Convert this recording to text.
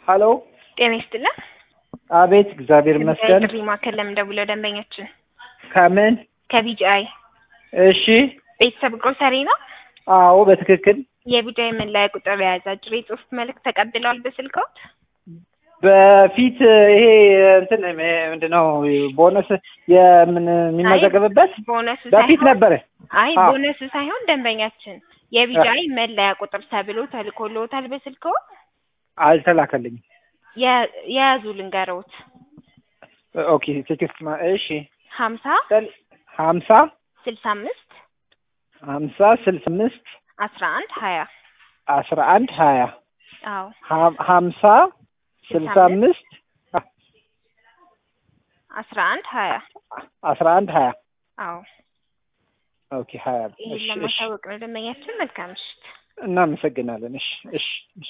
ሀሎ ጤና ይስጥልን። አቤት፣ እግዚአብሔር ይመስገን። ጥሪ ማዕከል ለምን ደውለው ደንበኛችን ከምን? ከቢጂአይ እሺ፣ ቤተሰብ ግሮሰሪ ነው። አዎ፣ በትክክል የቢጂአይ መለያ ቁጥር የያዘ አጭር የጽሁፍ መልእክት ተቀብለዋል በስልክዎት? በፊት ይሄ እንትን ምንድን ነው ቦነስ የምን የሚመዘገብበት ቦነሱ በፊት ሳይሆን ነበረ። አይ አዎ። ቦነሱ ሳይሆን ደንበኛችን የቢጂአይ መለያ ቁጥር ተብሎ ተልኮልዎታል በስልክዎት? አልተላከልኝም። የ- የያዙ ልንገሮት ኦኬ፣ ቴክስት ማ- እሺ፣ ሀምሳ ሀምሳ ስልሳ አምስት ሀምሳ ስልሳ አምስት አስራ አንድ ሀያ አስራ አንድ ሀያ አዎ ሀም- ሀምሳ ስልሳ አምስት አስራ አንድ ሀያ አስራ አንድ ሀያ አዎ ኦኬ ሀያ ይህን እሺ፣ እሺ፣ ለማሳወቅ ነው ደንበኛችን። መልካም ምሽት። እናመሰግናለን። እሺ፣ እሺ፣ እሺ።